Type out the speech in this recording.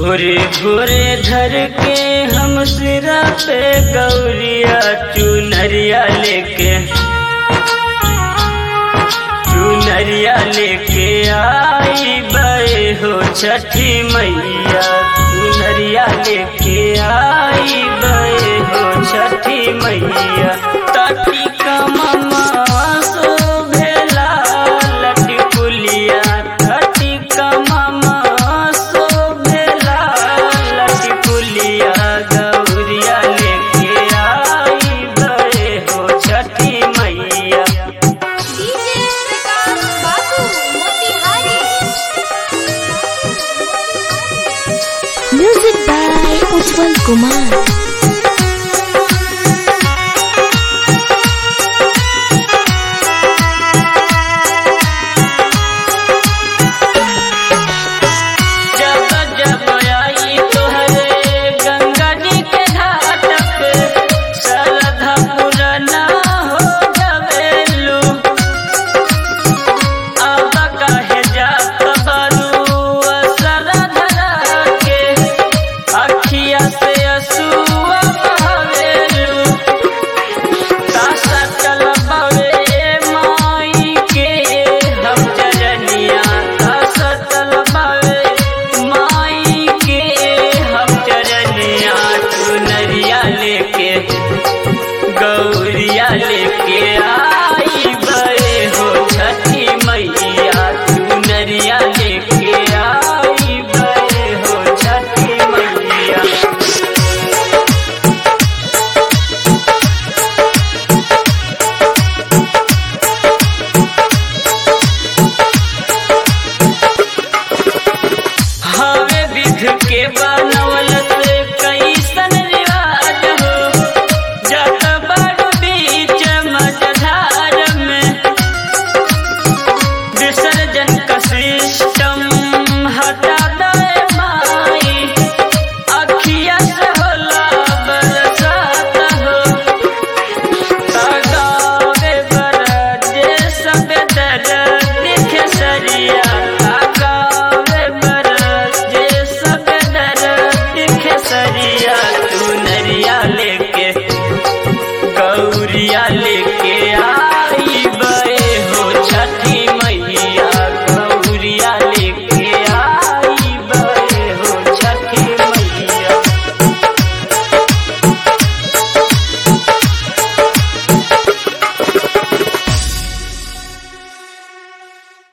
भोरे भोरे धर के हम सिरा पे गौरिया चुनरिया लेके चुनरिया लेके आई बे हो छठी मैया चुनरिया लेके आई बे हो छठी मैया ताटी का ममा शोभेला लटी पुलिया ताटी का ममा शोभेला लटी पुलिया गौरिया लेके आई बे हो छठी मैया डीजे प्रकाश बाबू Motihari Music by Ujjwal Kumar.